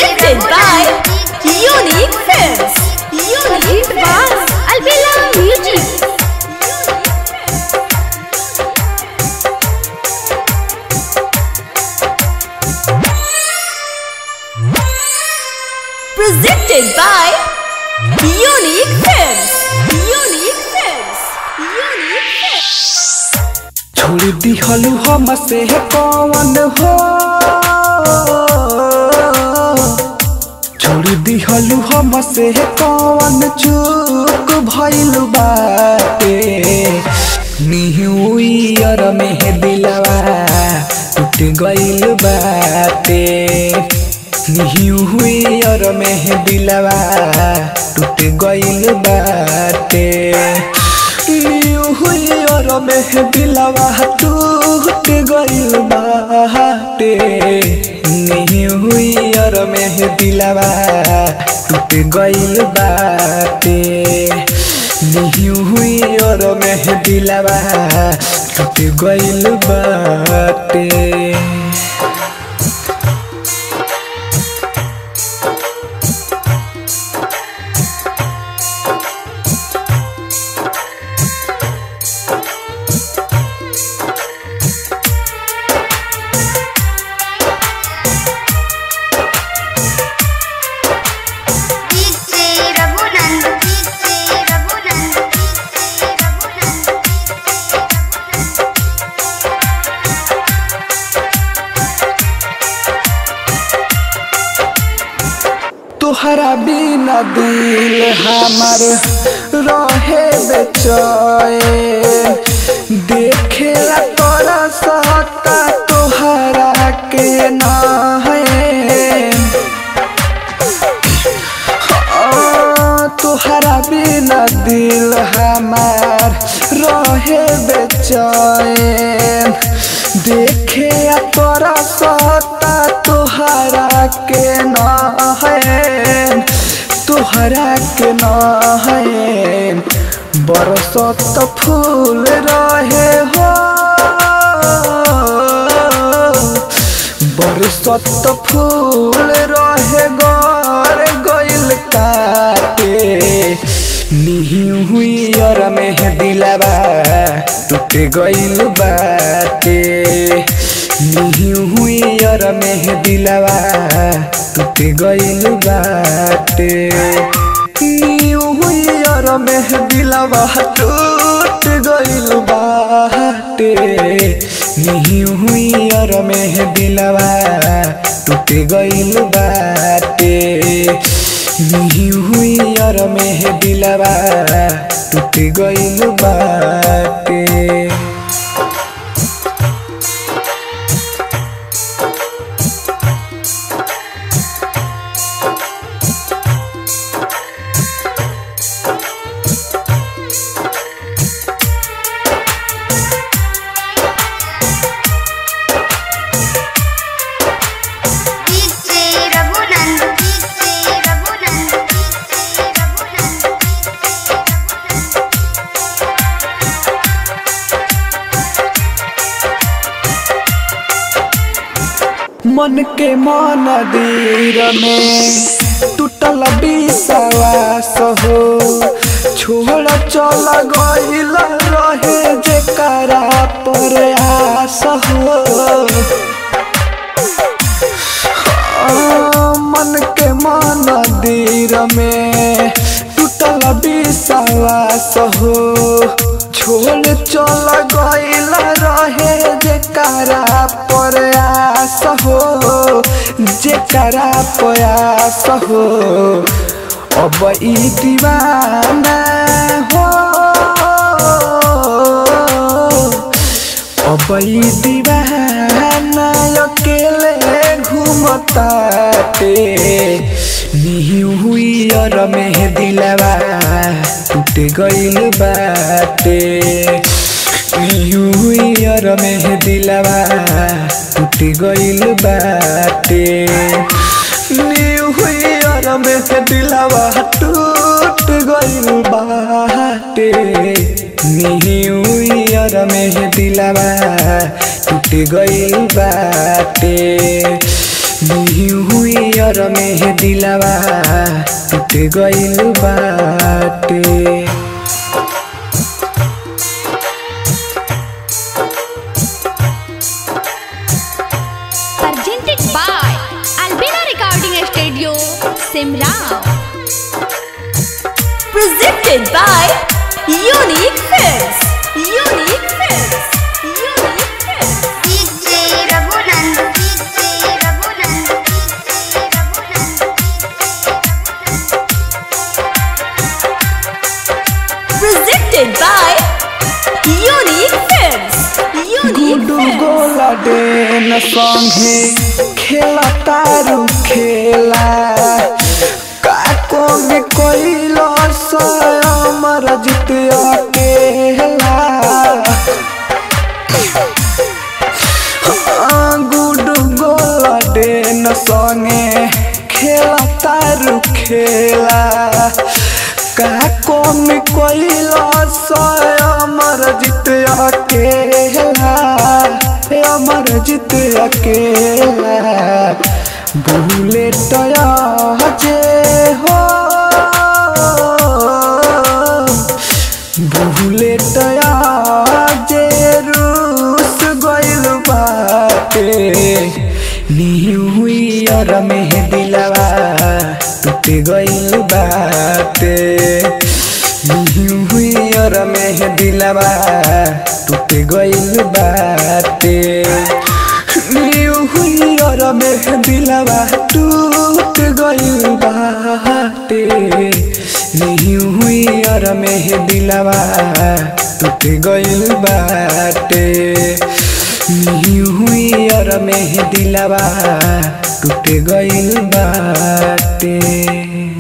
Presented by Unique Films. Unique Films. Albela Music. Presented by Unique Films. Unique Films. Unique Films. छोड़ दिहलू हम से कौन हो छोड़ दिहलू हम से कौन चूक भइल बाटे न्यू ईयर में दिलवा टूट गइल बाटे न्यू ईयर में दिलवा टूट गइल बाटे न्यू ईयर में दिलवा टूट गइल बाटे न्यू ईयर में दिलवा टूट गइल बाटे न्यू ईयर में दिलवा टूट गइल बाटे DJ Raghunand, DJ Raghunand, DJ Raghunand, तोहरा बिना दिल हमर रहे बेचैन देखेला तोरा सता तोहरा के ना है तोहरा बिना दिल हमार रहे बेचैन देखे तोरा सता तोहरा के न है तोहरा के न है बरसत फूल रहे हो बरसत फूल रहे गौर गइल काटे निही हुई और में दिलवा टूट गइल बाटे निही हुई और में दिलवा टूट गइल बाटे निही हुई और में दिलवा टूट गइल बाटे निही हुई और में दिलवा टूट गइल बाटे निही हुई और में दिलवा टूट गइल बाटे DJ Raghunand, DJ Raghunand, DJ Raghunand, मन के मंदिर में टूटल विश्वास हो छोड़ चल गइल रहे जेकरा पर आस हो आ, मन के मंदिर में टूटल विश्वास हो छोड़ चल गइल रहे जेकरा पर आस हो जेकरा प्रयास हो अब ई दीवाना हो अब ई दीवाना अकेले घूमताते निही हुई और में दिलवा टूट गइल बाटे निही हुई और में दिलवा टूट गइल बाटे निही हुई और में दिलवा टूट गइल बाटे निही यार में दिलवा टूट गइल बाटे न्यू ईयर में दिलवा टूट गइल बाटे presented by Albina Recording Studio, Simrao. Presented by Unique Films. Unique Films. Unique Films. DJ Raghunand, DJ Raghunand, DJ Raghunand, Presented by Unique Films. Unique Guddu Films. गोला डेन संगे खेला तारू खेला काको में कोइलो अमर जित अकेला हाँ, गुडू गोला डेन संगे खेला तारू खेला काको में कोइलो अमर जित अकेला हे अमर जित अकेला भूले टया जे हो भूले टया जे रूस गइल बाटे न्यू ईयर में दिलवा टूट गइल बाटे न्यू ईयर में दिलवा टूट गइल बाटे न्यू ईयर में दिलवा टूट गइल बाटे न्यू ईयर में दिलवा टूट गइल बाटे न्यू ईयर में दिलवा टूट गइल बाटे